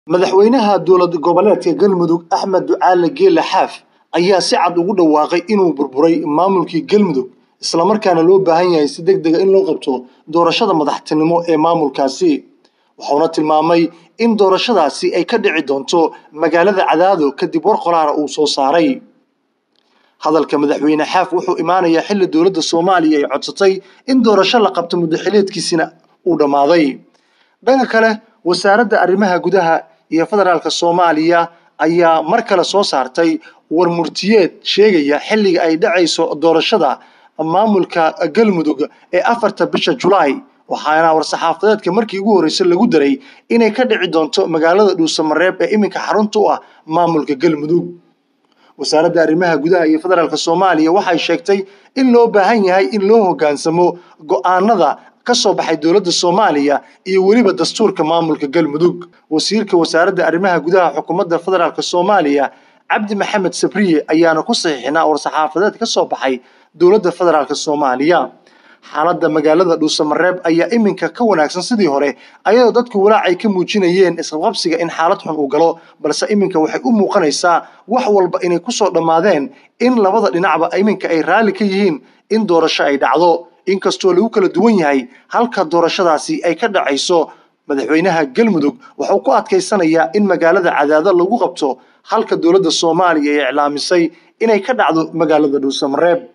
madaxweynaha dowlad goboleedka galmudug axmed ducaale geele xaaf ayaa si cad ugu dhawaaqay inuu burburay maamulkii galmudug islamarkaana loo baahan yahay si deg dega in loo qabto doorashada madaxtinimo ee maamulkaasi wuxuuna tilmaamay in doorashadaasi ay ka dhici doonto magaalada cadaado kadib war qolaara uu soo saaray hadalka madaxweyne xaaf wuxuu imaanayaa xilli dowladda soomaaliya ay codsatay in doorasho la qabto muddaxileedkiisina uu dhammaaday dhanka kale wasaaradda arrimaha gudaha iyo federaalka soomaaliya ayaa mar kale soo saartay war murtiyeed sheegaya xilliga ay dhacayso doorashada maamulka galmudug ee afarta bisha julaay waxaana war-saxaafadeedka markii ugu horreysay lagu daray inay ka dhici doonto magaalada dhuusamareeb ee iminka xarunta u ah maamulka galmudug wasaaradda arrimaha gudaha iyo federaalk soomaaliya waxay sheegtay in loo baahan yahay in loo hoggaansamo go-aanada ka soo baxay dowladda soomaaliya iyo weliba dastuurka maamulka galmudug wasiirka wasaaradda arrimaha gudaha xukuumadda federaalk soomaaliya cabdi maxamed sabriye ayaana ku saxiixinaa war-saxaafadeed ka soo baxay dowladda federaalk soomaaliya xaaladda magaalada dhuusamareeb ayaa iminka ka wanaagsan sidii hore ayadoo dadku walaac ay ka muujinayeen isqabqabsiga in xaalad xun uu galo balse iminka waxay u muuqanaysaa wax walba inay kusoo dhammaadeen in labada dhinacba iminka ay raalli ka yihiin in doorasho ay dhacdo inkastoo lagu kala duwan yahay halka doorashadaasi ay ka dhacayso madaxweynaha galmudug wuxuu ku adkaysanayaa in magaalada cadaado lagu qabto halka dowladda soomaaliya ay iclaamisay inay ka dhacdo magaalada dhuusamareeb